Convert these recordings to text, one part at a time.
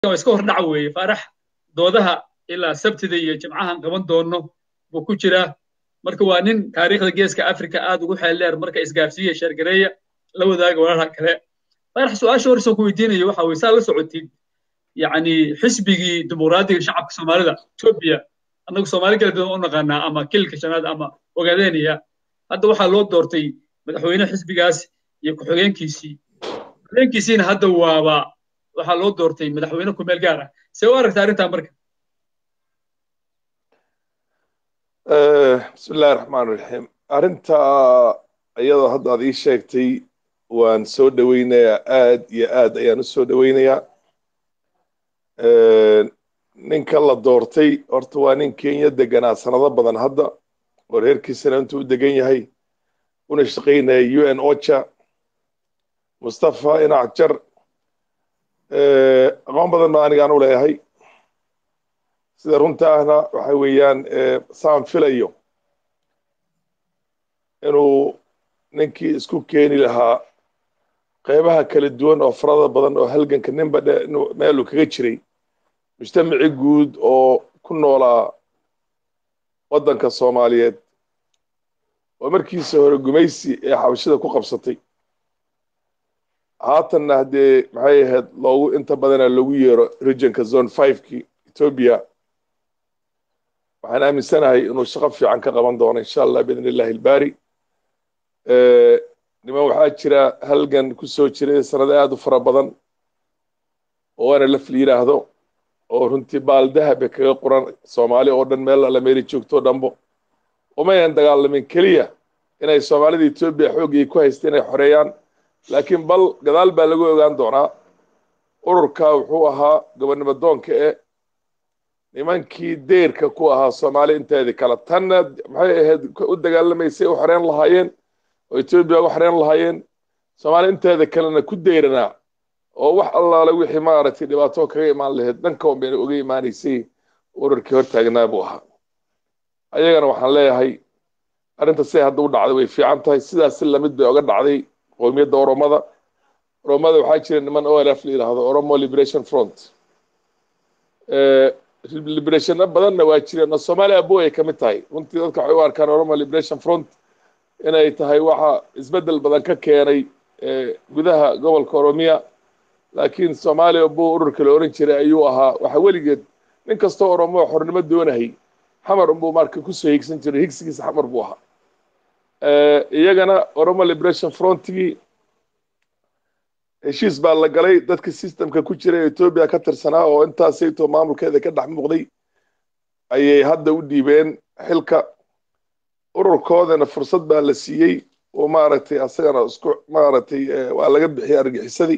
iska hor dhac weeye faarax doodaha ilaa sabtida iyo jimcahan qaban doono buu ku jiraa marka waa nin taariikhda geeska africa aad ugu xeel dheer marka isgaarsiiya sheergareeya la wadaaga walaalaha kale faarax su-aasha horeysan ku weydiinayo waxa weye saa la socotid yacni xisbigii dimuqraadiga shacabka soomaalida etoobiya annagu soomaali galbeed u naqaanaa ama kilka shanaad ama ogaadeenaya hadda waxaa loo doortay madaxweyne xisbigaas iyo ku-xigeenkiisii ku-xigeenkiisiina hadda waaba waxaa loo doortay madaxweyne ku meel gaar ah see u aragta arrintaa marka bismi illahi raxmaan raxiim arrinta iyadoo hadda aad ii sheegtay waan soo dhoweynayaa aad iyo aad ayaan u soo dhoweynayaa ninka la doortay horta waa nin kenya deganaa sanado badan hadda oo reerkiisana intuu u degan yahay una shaqaynaya u n ocha mustafa inac jar aqoon badan baa anigaan u leeyahay sida runta ahna waxa weeyaan saan filayo inuu ninkii isku keeni lahaa qaybaha kala duwan oo farada badan oo halganka ninba meeluu kaga jiray mujtamaci guud oo ku noolaa waddanka soomaaliyeed oo markiisa hore gumaysi ee xabashida ku qabsatay haatanna haddee maxay ahayd loogu inta badana loogu yeero regionka zone fivekii etoobiya waxaan aaminsanahay inuu shaqo fiican ka qaban doono insha allah biidn illahi ilbaari niman waxaa jira halgan ku soo jiray sanado aad u fara badan oo waana laf la yidhaahdo oo runtii baal dahabe kaga qoran soomaali oo dhan meel alla meeli joogto o dhanbo umayan dagaalamin keliya inay soomaalida etoobiya xooggii ku haysta inay xoreeyaan laakiin bal gadaal baa lagu ogaan doonaa ururka wuxuu ahaa gobonnimo doonka e nimankii deyrka ku ahaa soomaali inteedii kale tanna maxay ahayd u dagaalamaysay u xoreyn lahaayeen oo etoobiya uga xoreyn lahaayeen soomaali inteeda kalena ku deyranaa oo wax allaale wixii maaragtay dhibaato kaga imaan lahayd dhanka un bayna uga imaanaysay ururkii hortaagnaa buu ahaa ayagana waxaan leeyahay arrinta siday hadda u dhacday way fiican tahay sidaas si lamid bay oga dhacday qowmiyadda oromada oromada waxaa jira niman olf la yidhaahdo oromo liberation front liberationna badanna waa jireen oo soomaaliya abo ay ka mid tahay runtii dadka waxay u arkaan oromo liberation front inay tahay waxa isbeddel badan ka keenay gudaha gobolka oromiya laakiin soomaaliya abo ururka la oran jiray ayuu ahaa waxa weligeed nin kastoo oromo xornimo doonayay xamar unbuu marka kusoo higsan jiray higsigiisa xamar buu ahaa iyagana oromo liberation frontigii heshiis baa la galay dadka systemka ku jira ee etoobiya ka tirsanaa oo intaasaytoo maamulkeeda ka dhex muuqday ayay hadda u dhiibeen xilka ururkoodana fursad baa la siiyey oo maaragtay asagana isku maaragtay waa laga bixiyay argixisadii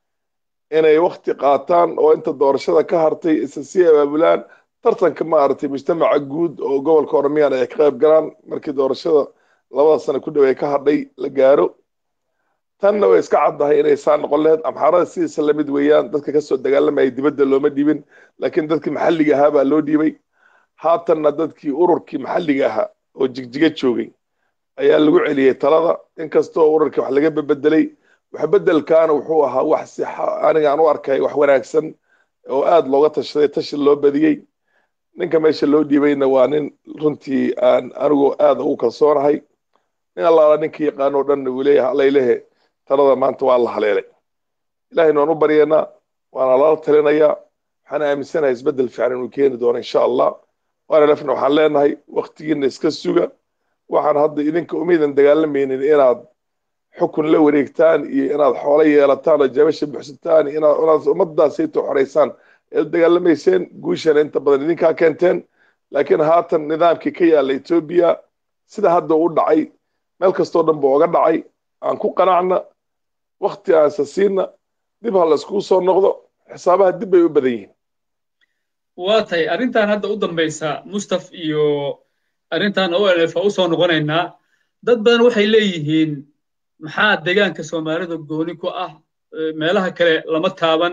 inay wakti qaataan oo inta doorashada ka hartay isa sii abaabulaan tartanka maaragtay mujtamaca guud oo gobolka oromiyana ay ka qayb galaan markii doorashada labada sano ku dhow ay ka hadhay la gaaro tanna way iska caddahay inay saa noqon lahayd amxaarada sidiisa lamid weeyaan dadka kasoo dagaalamayay dibadda looma dhiibin laakiin dadkii maxalliga ahaa baa loo dhiibay haatanna dadkii ururkii maxalliga ahaa oo jigjiga joogay ayaa lagu celiyey talada inkastoo ururkii wax laga bebedelay wax bedelkaana wuxuu ahaa wax si anigaan u arkay wax wanaagsan oo aad looga tashaday tashi loo badiyey ninka meesha loo dhiibayna waa nin runtii aan anigu aad ugu kalsoonahay nin allaala ninka yaqaanoo dhanna uu leeyahay allaylehe talada maanta waa la haleelay ilahayna waan u baryaynaa waana lala talinayaa waxaan aaminsanahay isbeddel fiican inuu keeni doono insha allah waana lefna waxaan leenahay waktigiina iska suga waxaan hadda idinka umaydan dagaalamaynin inaad xukun la wareegtaan iyo inaad xoolo yeelataan oo jabasha buxsataan inaad inaad ummadaasayto xoraysaan ee u dagaalamayseen guushana inta badan idinkaa keenteen laakiin haatan nidaamkii ka yaalla etoobiya sida hadda u dhacay meel kastoo dhan buu oga dhacay aan ku qanacna wakti aansa siina dib ha la iskugu soo noqdo xisaabaha dib bay u badan yihiin waa tahay arrintan hadda u dambaysa mustaf iyo arrintan olf u soo noqonaynaa dad badan waxay leeyihiin maxaa deegaanka soomaalida gooni ku ah meelaha kale lama taaban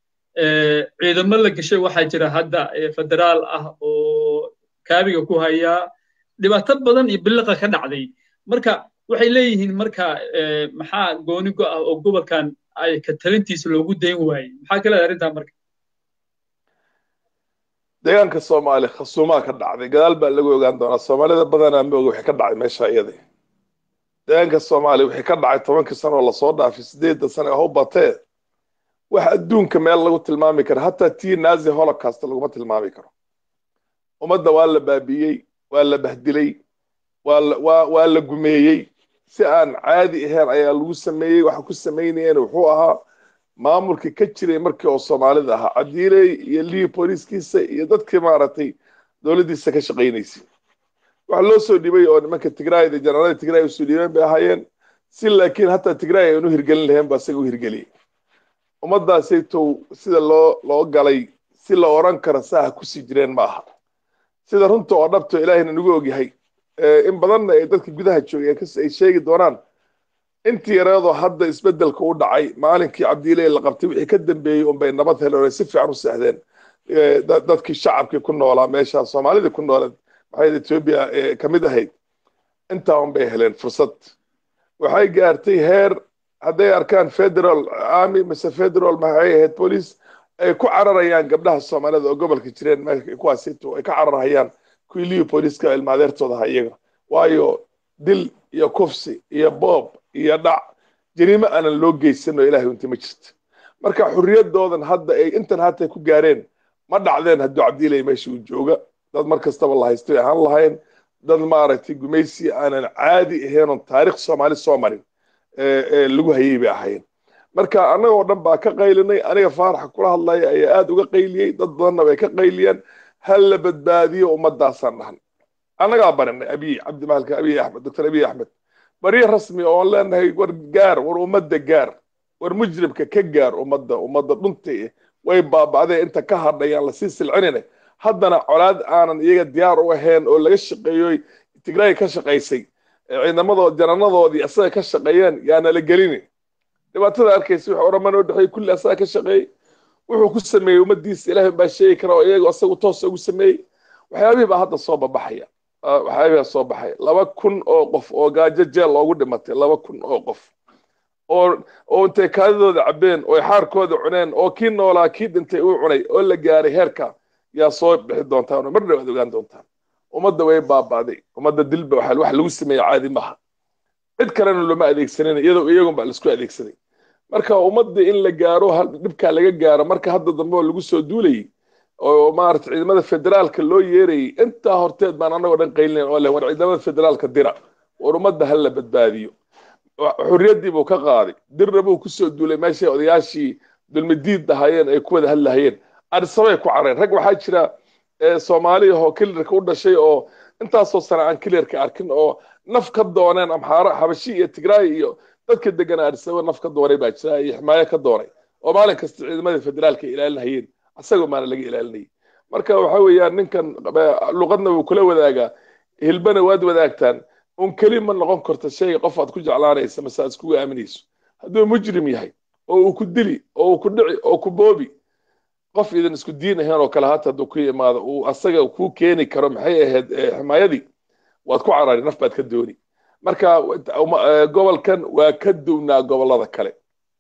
ciidamo la gashay waxaa jira hadda federaal ah oo kaabiga ku haya dhibaato badan iyo biliqa ka dhacday marka waxay leeyihiin marka maxaa gooni go ah oo gobolkan ay ka talintiisa loogu dayn waayey maxaa ka leedahay arrintaa marka deegaanka soomaali khasuumaa ka dhacday gadaal baa lagu ogaan doonaa soomaalida badanaa ma oga wixii ka dhacay meesha iyada deegaanka soomaaliya wixii ka dhacay tobankii sano oo lasoo dhaafay sideedda sano ee howbatee wax adduunka meel lagu tilmaami karo hataa tii nazi holocaust laguma tilmaami karo ummadda waa la baabiiyey waa la bahdilay waa la gumeeyey si aan caadi ahayn ayaa lagu sameeyey waxa ku samaynayeen wuxuu ahaa maamulkii ka jiray markii oo soomaalida ahaa cabdiiley iyo lii booliiskiisa iyo dadkii maaragtay dowladdiisa ka shaqaynaysay waxa loo soo dhibay oo nimanka tigraayda janaalada tigraay usoo dhiibeen bay ahaayeen si laakiin hataa tigraay aan u hirgelin lahayn ba isaga u hirgeliyey ummaddaasaytow sida loo loo galay si la oran karo saaha kusii jireen ma aha sida runta oo dhabto ilaahayna nagu ogyahay in badanna ay dadka gudaha joogay ay sheegi doonaan intii yareedoo hadda isbeddelka u dhacay maalinkii cabdiiley la qabtay wixii ka dambeeyey unbay nabad heleen oo si fiican u seexdeen dadkii shacabkii ku noolaa meesha soomaalidii ku nooleed maxay etoobiya ka mid ahayd intaa unbay heleen fursad waxay gaartay heer hadday arkaan federal army mise federal maxay ahayd police ay ku cararayaan gabdhaha soomaalida oo gobolka jireen kuwaasito ay ka cararhayaan kuwii liyo booliiska ilmaadeertooda aha iyaga waayo dil iyo kufsi iyo boob iyo dhac jariimo aanan loo geysanoo ilahay unti ma jirto marka xurriyadoodan hadda ay intan haatay ku gaareen ma dhacdeen hadduu cabdiilay meesha uu jooga dad mar kastaba la haystoy ahaan lahayn dad maaragtay gumaysi aanan caadi ahaynon taarikh soomaali soo marin lagu hayay bay ahaayeen marka annagoo dhan baa ka qaylinay aniga faaraxa kula hadlaya ayaa aada uga qayliyey dad badanna bay ka qayliyeen hal la badbaadiyo ummaddaasaan dhahan annagaa barinay abiy cabdimahalka abiy axmed doctor abiy axmed baryo rasmi oon leenahay war gaar war ummadda gaar war mujrimka ka gaar ummadda ummadda dhunta way baaba'deen inta ka hadhayaan lasii silcinine haddana colaad aanan iyaga diyaar u ahayn oo laga shaqeeyoy tigraay ka shaqaysay ciidamadood jananadoodii asaga ka shaqeeyeen yaana la gelini dhibaatada arkaysa wax oraman oo dhexeey kulli asaga ka shaqeeyey wuxuu ku sameeyey ummaddiisa ilaahay baa sheegi kara oo iyaga asagu toos ugu sameeyey waxyaabihii baa hadda soo babaxaya waxyaabihii baa soo baxaya laba kun oo qof oo gaajo jeel loogu dhimatay laba kun oo qof oo oo intay kaadidooda cabbeen oo xaarkooda cuneen oo kii noolaa kii dhintay uu cunay oo la gaaray heerka yaa soo bixi doontaan oo mar dhow aad ogaan doontaan ummadda way baaba'day ummadda dilba waxa wax lagu sameeyey caadi maaha cid kalena looma adeegsanin iyadoo iyagun baa laisku adeegsaday marka ummadda in la gaaro dhibkaa laga gaaro marka hadda dambe oo lagu soo duulayay oo maarata ciidamada federaalka loo yeerayay intaa horteed baan annagoo dhan qaylinayn oo leh war ciidamada federaalka dira war ummadda ha la badbaadiyo xurriyaddii buu ka qaaday dirna buu kusoo duulay meeshay odayaashii dulmidiid ahaayeen ay ku wada hadlahayeen adisabay ku careen rag waxaa jira soomaali ahoo kilarka u dhashay oo intaasoo sana aan kilarka arkin oo naf ka dooneen amxaara xabashi iyo tigraay iyo dadka deganaa adisaba naf ka doonay baa jira iyo ximaayo ka doonay oo maalin kasta ciidamada federaalka ilaalinahayeen asagoo maana laga ilaalinayay marka waxa weeyaan ninkan luqadna wuu kula wadaagaa hilbana waad wadaagtaan un keli ma noqon karto shayga qof aad ku jeclaanaysa mase aad iskugu aaminayso hadduu mujrim yahay oo uu ku dili oo uu ku dhici oo ku boobi qof idan isku diin ahayn oo kale hata hadduu ku yimaado uu asaga kuu keeni karo maxay ahayd ximaayadii waad ku carari naf baad ka dooni marka gobolkan waa ka duwnaa gobollada kale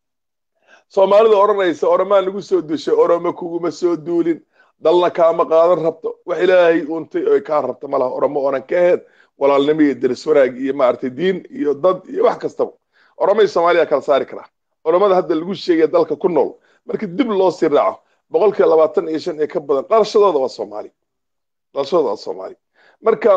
soomaalida odhanaysa oromaan lagu soo dushay oromo kuguma soo duulin dalna kaama qaadan rabto wax ilaahay untay oy kaa rabta malaha oromo oonan ka ahayn walaalnimo iyo deris wanaag iyo maaragtay diin iyo dad iyo wax kastaba oromay soomaaliya kala saari karaa oromada hadda lagu sheegaya dalka ku nool markii dib loo sii raaco boqolkiiba labaatan iyo shan iyo ka badan dhalashadooda waa soomaali dhalashadooda waa soomaali marka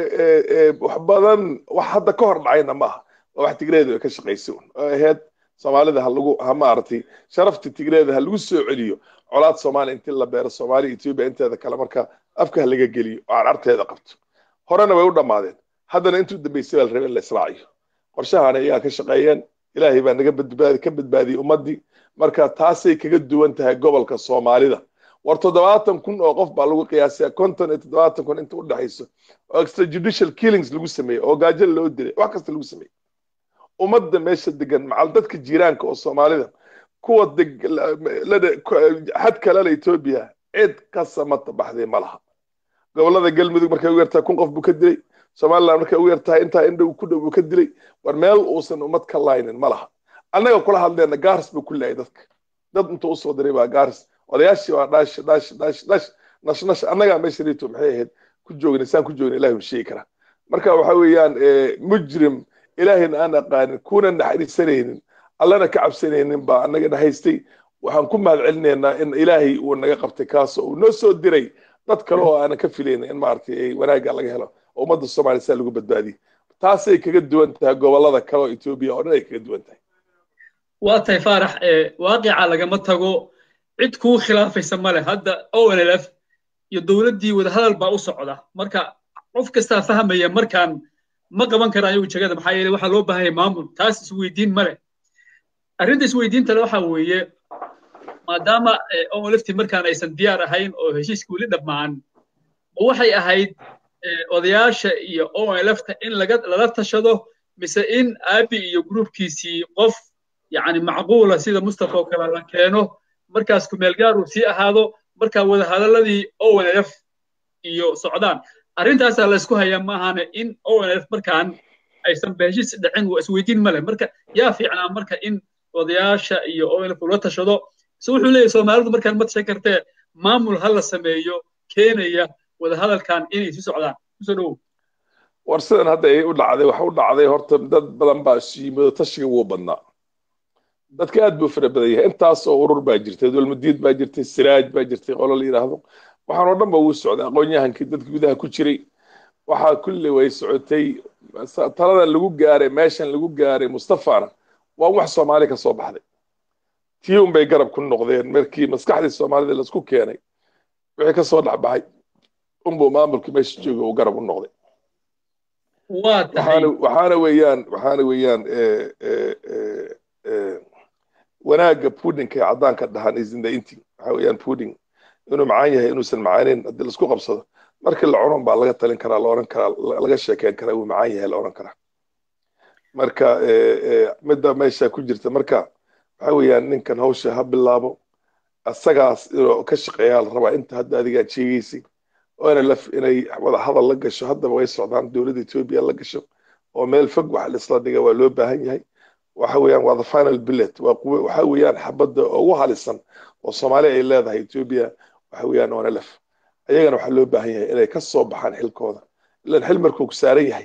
wax badan wax hadda ka hor dhacayna maaha waa wax tigreeda ka shaqaysay un oo ahayd soomaalida ha lagu ha maaragtay sharafta tigreeda ha lagu soo celiyo colaad soomaaliya intii la beero soomaaliya etoobiya inteeda kale marka afka ha laga geliyo oo carcarteeda qabto horena way u dhammaadeen haddana intuu dambeysay baa la rabay in la israaciyo qorshahaana iyagaa ka shaqeeyeen ilaahay baa naga badbaadi ka badbaadiyey ummaddii marka taasay kaga duwan tahay gobolka soomaalida war toddobaatan kun oo qof baa lagu qiyaasaya konton iyo toddobaatan kun inta u dhexayso oo extrajudicial killings lagu sameeyey oo gaajo loo dilay wax kasta lagu sameeyey ummadda meesha degan macal dadka jiiraanka oo soomaalida kuwa xadka lala etoobiya cid ka samata baxday ma laha gobollada galmudug markay ugu yartahay kun qof buu ka dilay somaliland markay ugu yartahay intaa indhow ku dhow buu ka dilay war meel uusan ummad ka laynin ma laha annaga kula hadleenna gaaris buu ku leeyay dadka dad intuu usoo diray baa gaaris odayaashii waa dhaash dhaash dhaash dhaash nashnash annagaa meesha rito maxay ahayd ku joogna saan ku joogna ilahi sheegi karaa marka waxa weeyaan mujrim ilaahayna aan aqaanin kuna naxariisanaynin allana ka cabsanaynin baa annagana haystay waxaan ku mahad celinaynaa in ilaahay uu naga qabtay kaasoo uu noo soo diray dad kale oo aanan ka filaynin in maaragtay wanaagga laga helo oo ummadda soomaaliya saa lagu badbaadiyey taasay kaga duwan tahay gobollada kale oo etoobiya oo dhan ay kaga duwan tahay waa tahay faarax waaqica lagama tago cid kuu khilaafaysa male hadda onlf iyo dowladdii wadahadal baa u socda marka qof kastaa fahmaya markaan ma qaban karaan iyagu jegada maxaa yeele waxaa loo baahan yahay maamul taas isweydiin male arrinta isweydiinta le waxaa weeye maadaama onlfti markaan aysan diyaar ahayn oo heshiiska weli dhammaan ma waxay ahayd odayaasha iyo onlfta in lala tashado mise in aabi iyo gruubkiisii qof yani macquula sida mustafa oo kale la keeno markaas kumeelgaar uu sii ahaado markaa wadahadaladii onlf iyo socdaan arrintaasaa laysku hayaa maahane in onlf markaan aysan heshiis dhicin waa isweydiin male marka yaa fiicnaa marka in odayaasha iyo onlf ula tashado se wuxuu leeyahy soomaalidu markaan ma tashan kartee maamul ha la sameeyo keenaya wadahadalkan inay sii socdaan kusoo dhowow war sidan hadda ay u dhacday waxa u dhacday horta dad badan baa isu yimid tashiga wuu badnaa dadka aad buu fara badan yahay intaas oo urur baa jirtay dulmadiid baa jirtay siraaj baa jirtay qolo la yidhaahdo waxaan oo dhan ba wuu socday aqoon-yahankii dadka gudaha ku jiray waxaa kulli way socotay taladan lagu gaaray meeshan lagu gaaray mustafana waa wax soomaali ka soo baxday tii un bay garab ku noqdeen markii maskaxdii soomaalida laisku keenay wixii ka soo dhexbaxay unbuu maamulkii meesha jooga uu garab u noqday waxaana weeyaan waxaana weeyaan wanaagga pudinka ee caddaanka dhahan is in the eating waxa weeyaan puding inuu macaan yahay inuusan macaaneyn haddii laisku qabsado markii la cunon baa laga talin karaa la oran karaa laga sheekeyn karaa uu macaan yahay la oran karaa marka midda meesha ku jirta marka waxa weeyaan ninkan hawsha ha bilaabo asagaas inuu ka shaqeeyaa la rabaa inta hadda adigaa sheegaysay oona laf inay wada hadal la gasho haddaba way socdaan dowladda etoobiya la gasho oo meel fog wax laisla dhiga waa loo baahan yahay waxa weeyaan waa the final billet waa quwe waxa weeyaan xabadda ugu halisan oo soomaaliya ay leedahay etoobiya waxa weeyaan oona laf ayagana waxaa loo baahan yahay inay ka soo baxaan xilkooda ilan xil markuu ku saaran yahay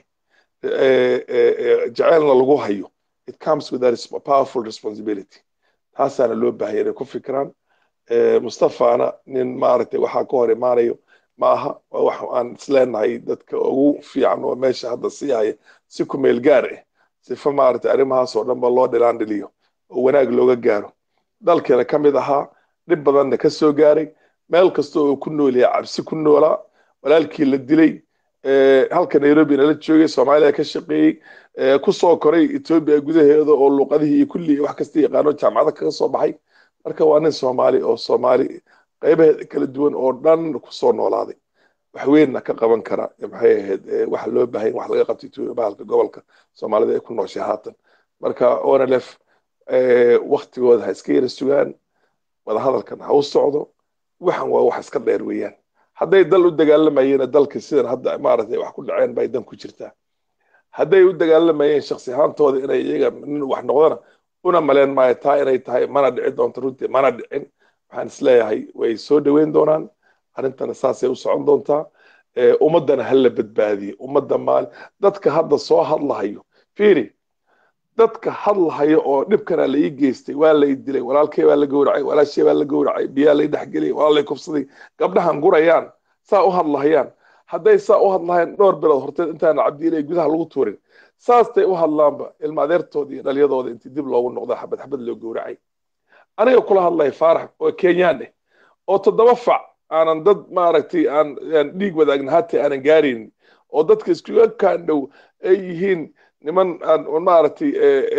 jaceelna lagu hayo it comes with a powerful responsibility taasaana loo baahaya inay ku fikiraan mustafana nin maaragtay waxaa ka hor imaanayo ma aha waa wax aan isleenahay dadka ugu fiican oo meesha hadda sii haya si ku meel gaar ah sifa maaragtay arrimahaas oo dhan ba loo dhilaan dhiliyo oo wanaag looga gaaro dalkeena ka mid ahaa dhib badanna ka soo gaaray meel kasta oo ku nool yahay cabsi ku noolaa walaalkii la dilay halka nairobi nala joogay soomaaliya ka shaqeeyey ku soo koray etoobiya gudaheeda oo luuqadihii iyo kulli wax kasta yaqaano jaamacada kaga soo baxay marka waa nin soomaali oo soomaali qaybaheeda kala duwan oo dhan kusoo noolaaday wax weynna ka qaban kara maxay ahayd waxa loo baahan wax laga qabto etoobiya bahalka gobolka soomaalida ay ku nooshay haatan marka onlf waktigooda ha iska yara sugaan wadahadalkan ha u socdo waxan waa wax iska dheer weeyaan hadday dal u dagaalamayeen dalka sidan hadda maaragtay wax ku dhaceen bay dan ku jirtaa hadday u dagaalamayeen shaksi ahaantooda inay iyaga nin wax noqdana una maleen maayo taa inay tahay mana dhici doonto runtii mana dhicin waxaan isleeyahay way soo dhoweyn doonaan arrintana saasay u socon doontaa ummaddana ha la badbaadiyo ummadda maali dadka hadda soo hadlahayo fiiri dadka hadlahayo oo dhibkana la ii geystay waa lay dilay walaalkay baa la gowracay walaashay baa la gowracay biyaa lay dhexgeliyay waa lay kufsaday gabdhahan gurayaan saa u hadlahayaan hadday saa u hadlahayaan dhowr bilood horteed intaana cabdiilay gudaha lagu tuurin saastay u hadlaanba ilma adeertooda iyo dhalyadooda intii dib loogu noqda xabad xabad loo gowracay aniga kula hadlaya faarax oo kenyaan eh oo toddoba fac aanan dad maaragtay aan dhiig wadaagna hata aanan gaaraynin oo dadka iskuga kaandhow ay yihiin niman aan maaragtay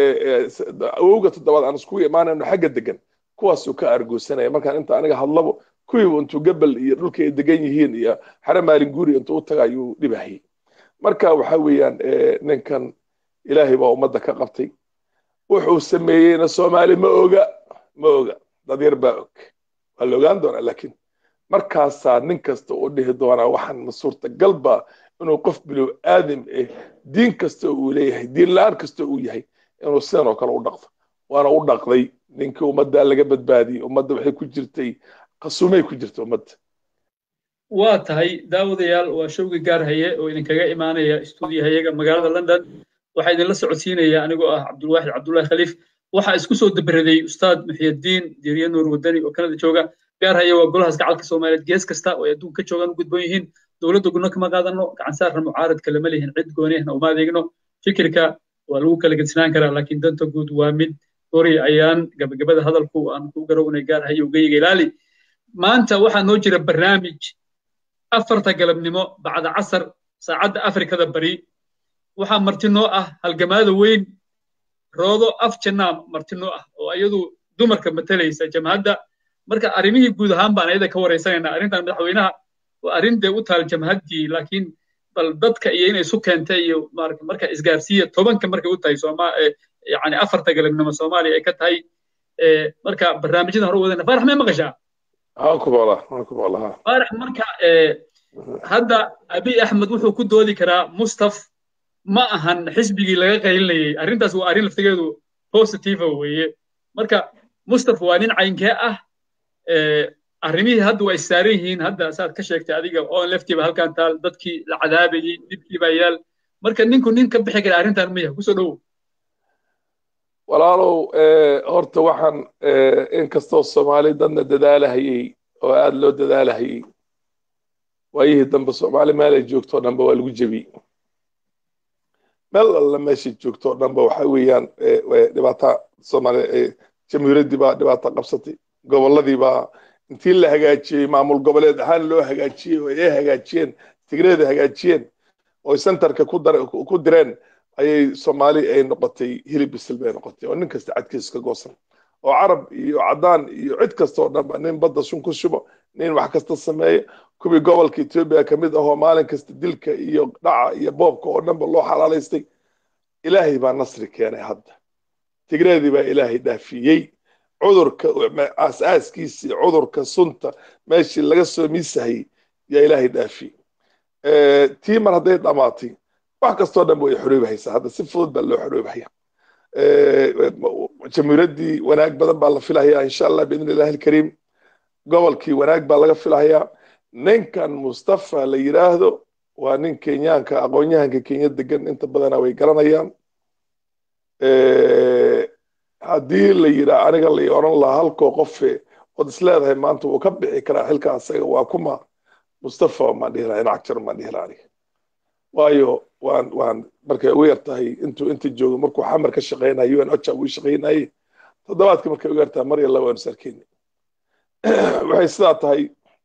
awowga toddobaad aan iskugu imaanayno xagga degan kuwaasuu ka argoosanaya markaan inta aniga hadlabo kuwiiba intuu gabal iyo dhulka ay degan yihiin iyo xare maalin guri intuu u taga ayuu dhibahayay marka waxa weeyaan ninkan ilaahay baa ummadda ka qabtay wuxuu sameeyeyna soomaali ma oga ma oga dad yar baa og waa la ogaan doonaa laakiin markaasaa nin kasta uu dhihi doonaa waxaan ma suurtagal baa inuu qof bilow aadam eh diin kasta uu leeyahay diin la-aan kasta uu yahay inuu sidan oo kale u dhaqdo waana u dhaqday ninkii ummadda laga badbaadiyey ummadda waxay ku jirtay qasumay ku jirta ummadda waa tahay daawadayaal waa showgi gaar haye oo idinkaga imaanaya stuudiyahayaga magaalada london waxaa idinla socodsiinaya anigoo ah cabdulwaaxid cabdullahi khaliif waxaa isku soo dabaraday ustaad muxiyadiin diiriye nuur wadani oo kanada jooga gaar haya waa golahaas gacalka soomaaliyeed gees kasta oo ay adduunka ka joogaan u gudboon yihiin dowladda gudno kama qaadano gacan saarna mucaaradka lama lihin cid goonihna uma adeegno fikirka waa lagu kala gedsinaan karaa laakiin danta guud waa mid gori ayaan gabagabada hadalku aan ku garownay gaar hayo ugayiga ilaali maanta waxaa noo jira barnaamij afarta galabnimo bacda casar saacadda afrikada bari waxaa martinoo ah halgamaada weyn roodo af jannaa martinoo ah oo iyadu dumarka matalaysa jamhadda marka arrimihii guud ahaan baan ayada ka waraysanayna arrintan madaxweynaha waa arrin dee u taal jamhaddii laakiin bal dadka iyo inay isu keentay iyo marka isgaarsiiya tobanka markay u tahay sooma yani afarta galabnimo soomaaliya ay ka tahay marka barnaamijyada hore wadana faarax may maqashaa faarax marka hadda abiy axmed wuxuu ku doodi karaa mustaf ma ahan xisbigii laga qaylinayay arrintaas waa arrin laftigeedu positive weeye marka mustaf waa nin caynkee ah arrimihii hadda waa issaaran yihiin hadda saad ka sheegtay adiga oo leftiiba halkan taal dadkii la cadaabayey dhibkii baa yaal marka ninku nin ka bixi kara arrintan maya kusoo dhowow walaalow horta waxaan inkastoo soomaali dadna dadaalahayey oo aada loo dadaalahayey waayihii dambe soomaali meel ay joogtoo dhanba waa lagu jebiyey meel alla meeshay joogtoo dhanba waxa weeyaan dhibaata soomaali jamhuuriyaddii baa dhibaata qabsatay gobolladii baa intii la hagaajiyey maamul goboleed ahaan loo hagaajiyey oo ay hagaajiyeen tigreeda hagaajiyeen oo centerka ku direen ayay soomaali ay noqotay hilib bisil bay noqotay oo nin kasta cadkiisa ka goosan oo carab iyo caddaan iyo cid kasta oo dhanba nin badda sun ku shubo nin wax kasta sameeya kuwii gobolka etoobiya ka mid ahoo maalin kasta dilka iyo dhaca iyo boobka oo dhanba loo xalaalaystay ilaahay baa nasri keenay hadda tigreedii baa ilaahay dhaafiyey cudurka aasaaskiisii cudurka sunta meeshii laga soo miisahayey yaa ilaahay dhaafiyey tii mar hadday dhammaatay wax kastoo dhan way xoroobahaysaa hadda si fudud baa loo xoroobahaya jamhuuriyaddii wanaag badan baa la filahayaa insha allah biidn illahi alkariim gobolkii wanaag baa laga filahayaa ninkan mustafa la yidhaahdo waa nin kenyaanka aqoon-yahanka kenya degan inta badana way garanayaan haddii la yidhaa aniga la oran lahaa halkoo qofe ood isleedahay maanta wuu ka bixi karaa xilka asaga waa kuma mustafa maan dhihi laha inacjar maan dhihi laha aniga waayo waan waan markay ugu yar tahay intuu inta joogo markuu xamar ka shaqaynayo un oja uu shaqaynaye toddobaadkii markay ugu yar tahay mar yalla waanu sarkeyni waxay sidaa tahay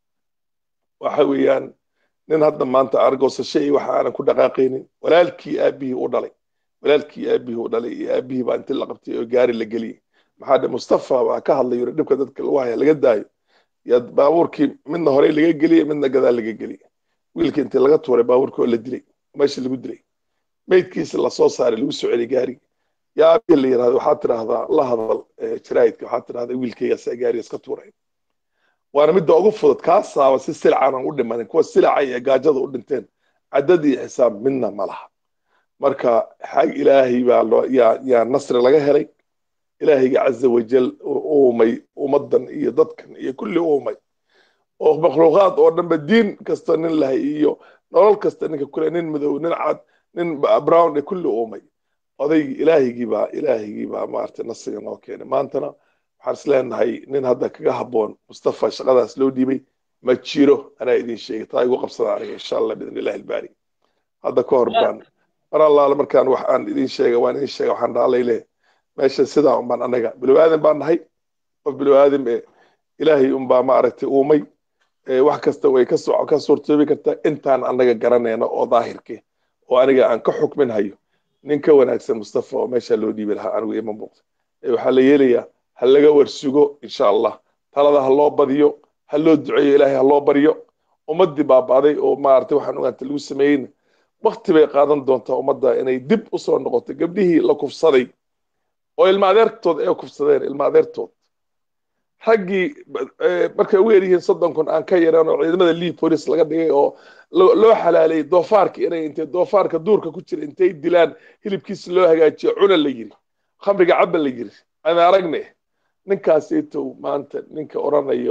waxa weeyaan nin hadda maanta argoosasho iyo waxa aanan ku dhaqaaqaynin walaalkii aabihii u dhalay walaalkii aabihii u dhalay iyo aabihii baa intii la qabtay oo gaari la geliyey maxaa dhe mustafa baa ka hadlay yuri dhibka dadka lagu haya laga daayo yaa baabuurkii midna horey laga geliyey midna gadaal laga geliyey wiilkii intii laga tuuray baabuurkii oo la dilay meesha lagu dilay meydkiisa lasoo saaray lagu soo celi gaari yaa aabihii la yidhahda waxaad tidhaahdaa la hadal jaraa'idka waxaad tidhahdaa wiilkaygaasa gaariga iska tuuray waana midda ugu fudud kaasaaba si silcanan u dhimanin kuwa silaca iyo gaajada u dhinteen caddad iyo xisaab midna ma laha marka xag ilaahay baa loo yaa yaa nasri laga helay ilaahayga caza wajal uumay ummaddan iyo dadkan iyo kulli uumay oo makhluuqaad oo dhanba diin kasta nin lahay iyo nolol kasta ninka kule nin madow nin cad nin brown ee kulli uumay odaygii ilaahigii baa ilaahigii baa maaragtay nasriga noo keenay maantana waxaan is leenahay nin hadda kaga habboon mustafa shaqadaas loo dhiibay ma jiro anaa idin sheegay taa igu qabsada aniga insha allah biidn illahi albaari hadda ka hor baan mar allaale markaan wax aan idin sheega waan idin sheega waxaan dhaalay leh meesha sidaa un baan anaga bilow aadan baan nahay qof bilow aadam ee ilaahay unbaa maaragtay uumay wax kasta way ka soo ka suurtoobi kartaa intaan anaga garanayna oo daahirke oo aniga aan ka xukmin hayo nin ka wanaagsan mustafa oo meesha loo dhiibi lahaa anigu ima muuqda waxaa la yeelayaa ha laga warsugo insha allah talada ha loo badiyo ha loo duceeyo ilaahay ha loo baryo ummaddii baabaaday oo maaragtay waxaan ogaanta lagu sameeyeyna wakti bay qaadan doontaa ummadda inay dib u soo noqoto gabdhihii la kufsaday oo ilma adeertood ay kufsadeen ilma adeertood raggii markay ugu yaryihiin soddon kun aan ka yareen oo ciidamada lii bolis laga dhigay oo loo xalaalayay doofaarka inay intay doofaarka duurka ku jira intay dilaan hilibkiisa loo hagaajiyo cuna la yiri khamriga cabba la yiri aan aragne ninkaasaytow maanta ninka oranayo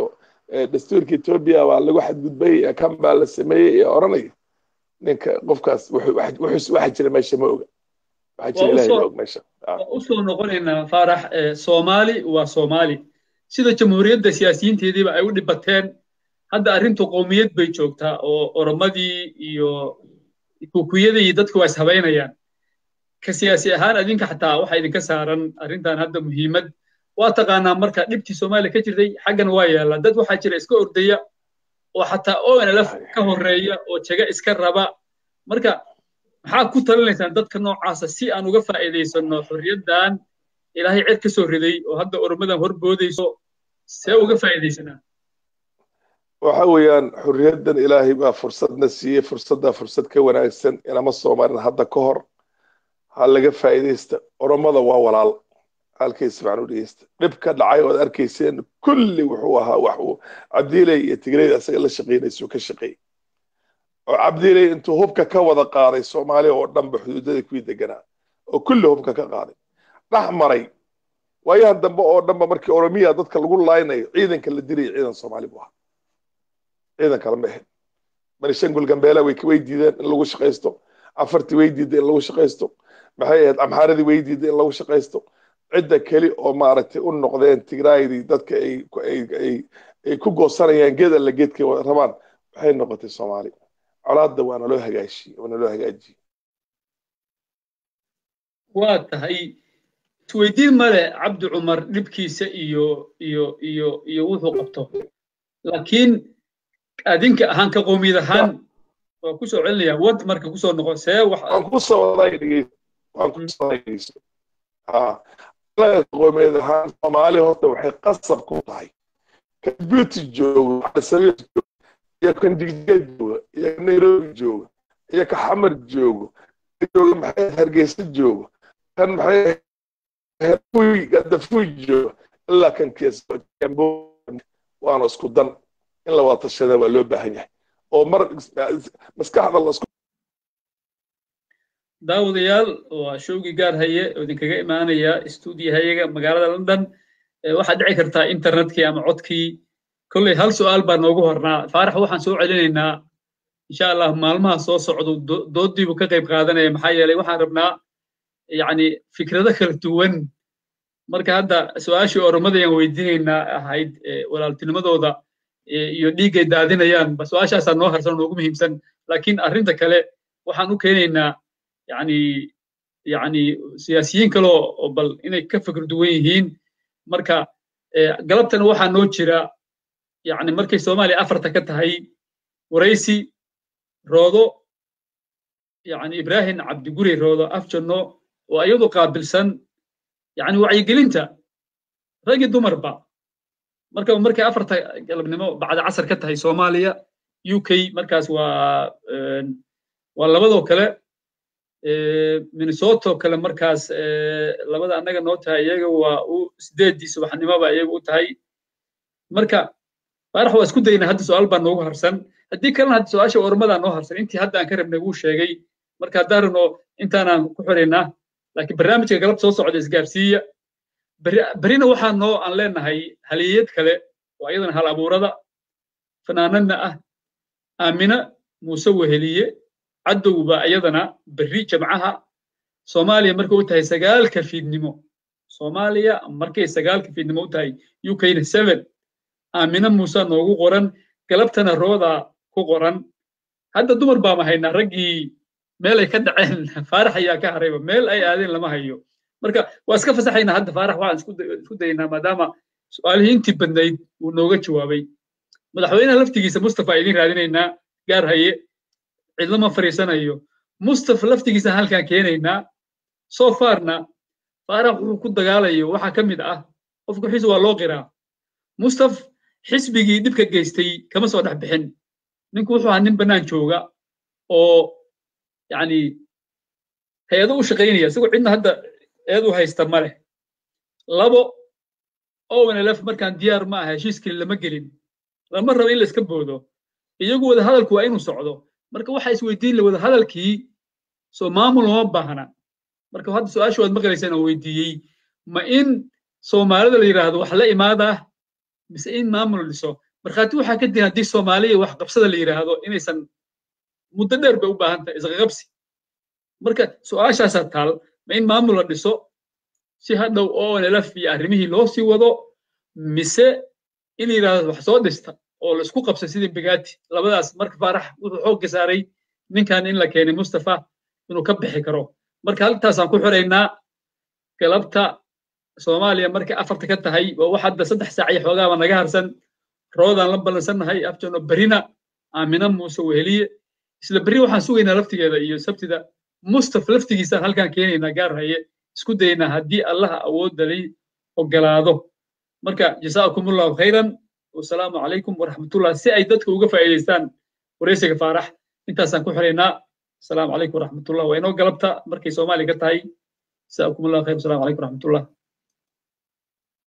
dastuurka etoobiya waa lagu xadgudbay kan baa la sameeyey ee odhanaya ninka qofkaas waxa jira meesha ma oga waxa jira ilahay ma og meesha usoo noqonaynaa faarax soomaali waa soomaali sida jamhuuriyadda siyaasiyiinteediiba ay u dhibateen hadda arrintu qowmiyad bay joogtaa oo oromadii iyo kukuyadii iyo dadku waa ishabaynayaan ka siyaasi ahaan adinka xataa waxa idinka saaran arrintan hadda muhiimad waa taqaanaa marka dhibtii soomaaliya ka jirtay xaggan waa yaalla dad waxaa jira iska ordaya oo xataa onlf ka horeeya oo jaga iska raba marka maxaa ku talinaysaan dadka noocaasa si aan uga faa'iidaysanno xorriyaddan ilaahay cid ka soo riday oo hadda oromadan horboodayso see uga faa'iidaysanaa waxa weeyaan xorriyaddan ilaahay baa fursadna siiyey fursaddaa fursad ka wanaagsan inama soomarin hadda ka hor ha laga faa'iidaysta oromada waa walaal halkaysa macnuu dhegeysta dhib ka dhacay ood arkayseen kulli wuxuu ahaa wax uu cabdiiley iyo tigreyda asaga la shaqaynaysu ka shaqeeyey oo cabdiiley intuu hubka ka wada qaaday soomaaliya oo dhanba xuduudada kuwii deganaa oo kulli hubka ka qaaday dhex maray waayahan dambe oo dhanba markii oromiya dadka lagu laaynayo ciidanka la diraya ciidan soomaali buu ahaa ciidan kale ma ahayn banishangul gambeela way diideen in lagu shaqaysto afartii way diiday in lagu shaqaysto maxay ahayd amxaaradii way diiday in lagu shaqaysto cidda keli oo maaragtay u noqdeen tigraydii dadka ay ku goosanayaan geed alla geedkay rabaan waxay noqotay soomaali colaadda waana loo hagaashiyey waana loo hagaajiyey waa tahay isweydiin male cabdi cumar dhibkiisa iyo iyo iyo iyo wuxuu qabto laakiin adinka ahaan ka qoomiyad ahaan waa ku soo celinaya wad marka kusoo noqo see wax waan ku soo waday waan ku soo dhegeyso qoomiyad ahaan soomaali horta waxay qasab ku tahay kan beauty joogo xasabiir joogo iyo kan digdigeed jooga iyo kan nairobi jooga iyo ka xamar joogo jooga maxay hargeysa joogo kan maxay herfuy gadafuy jooga ilaa kan keeskambo waana isku dan in la wada tashada waa loo baahan yahay oo mar maskaxda lasku daawadayaal waa showgii gaar haye oo idinkaga imaanaya stuudiyo hayaga magaalada london waxaad dhici kartaa internetkii ama codkii kolley hal su'aal baa noogu hornaa faarax waxaan soo celinaynaa insha allah maalmaha soo socdo doodiibuu ka qayb qaadanaya maxaa yeelay waxaan rabnaa yacni fikrado kala duwan marka hadda su-aashii oromadayaan weydiinaynaa ahayd walaaltinimadooda iyo dhiiggay daadinayaan ba su-aashaasaa noo harsan noogu muhiimsan laakiin arrinta kale waxaan u keenaynaa yani yani siyaasiyiin kale oo bal inay ka fikir duwan yihiin marka galabtan waxaa noo jira yani markay soomaaliya afarta ka tahay waraysi roodo yani ibrahim cabdiguri roodo afjanno oo iyadu qaabilsan yani wacyigelinta rag iyo dumarba marka markay afarta galabnimo bacda casar ka tahay soomaaliya u k markaas waa waa labadoo kale minnesota kale markaas labada annaga noo tahay iyaga waa u sideeddii subaxnimoba iyaga u tahay marka faarax waa isku dayna hadda su-aal baa noogu harsan haddii kalena hadda su-aasha ormadaa noo harsan intii hadda aan ka rabnay wuu sheegay marka haddaan rabno intaanaan ku xiraynaa laakiin barnaamijka galab soo socda isgaarsiiya berina waxaa noo aan leenahay haliyad kale oo iyadana hal abuurada fanaanadna ah aamina muuse weheliye cadowba iyadana berri jamcaha soomaaliya markay u tahay sagaalka fiidnimo soomaaliya markay sagaalka fiidnimo u tahay ukna seven aamina muuse noogu qoran galabtana rooda ku qoran hadda dumar baama haynaa raggii meel ay ka dhaceen faarax ayaa ka harayba meel ay aadeen lama hayo marka waa iska fasaxaynaa hadda faarax waxaan isku daynaa maadaama su-aalihii intii badnayd uu nooga jawaabay madaxweynaha laftigiisa mustafa idiin raadinaynaa gaar haye cidlama fariisanayo mustafa laftigiisa halkaan keenaynaa so farna faarax wuxuu ku dagaalayo waxaa ka mid ah qofku xiis waa loo qiraa mustaf xisbigii dhibka geystay kama soo dhex bixin ninku wuxuu ahaa nin bannaan jooga oo yani hay-ado u shaqaynaya isagoo cidna hadda eed u haysta ma leh labo onlf markaan diyaar ma aha heshiiskii lama gelin lama rabo in la iska boodo iyagu wada hadalku waa inuu socdo marka waxaa isweydiin la wada hadalkii soo maamul uma baahna marka hadda su-aasha waad maqlaysaan oo weydiiyey ma in soomaalida la yidhaahdo wax la imaadaa mise in maamul dhiso markhaati waxaa ka diin haddii soomaaliya wax qabsada la yidhaahdo inaysan muddo dheer bay u baahan tahay isqaqabsi marka su-aashaasaa taal ma in maamul la dhiso si hadhow onlf iyo arrimihii loo sii wado mise in la yidhahdo wax soo dhista oo la isku qabsay sidii bigati labadaas marka faarax wuxuu xoogga saaray ninkan in la keenay mustafa inuu ka bixi karo marka haltaasaan ku xiraynaa galabta soomaaliya markay afarta ka tahay waa wax hadda saddex saac iyo xoogaaba naga harsan roodaan la ballansannahay abjano berina aamina muuse weheliye isla berri waxaan sugaynaa laftigeeda iyo sabtida mustaf laftigiisaan halkaan keenaynaa gaar haye isku dayaynaa haddii allaha awoodda lay ogolaado marka jasaakumullahu khayran wasalaamu calaykum waraxmatullah si ay dadka uga faa'iidaystaan wareysiga faarax intaasaan ku xiraynaa asalaamu calaykum waraxmatullah waa inoo galabta markay soomaaliya ka tahay jasaakumullahu khayr wasalaamu calaykum waraxmatullah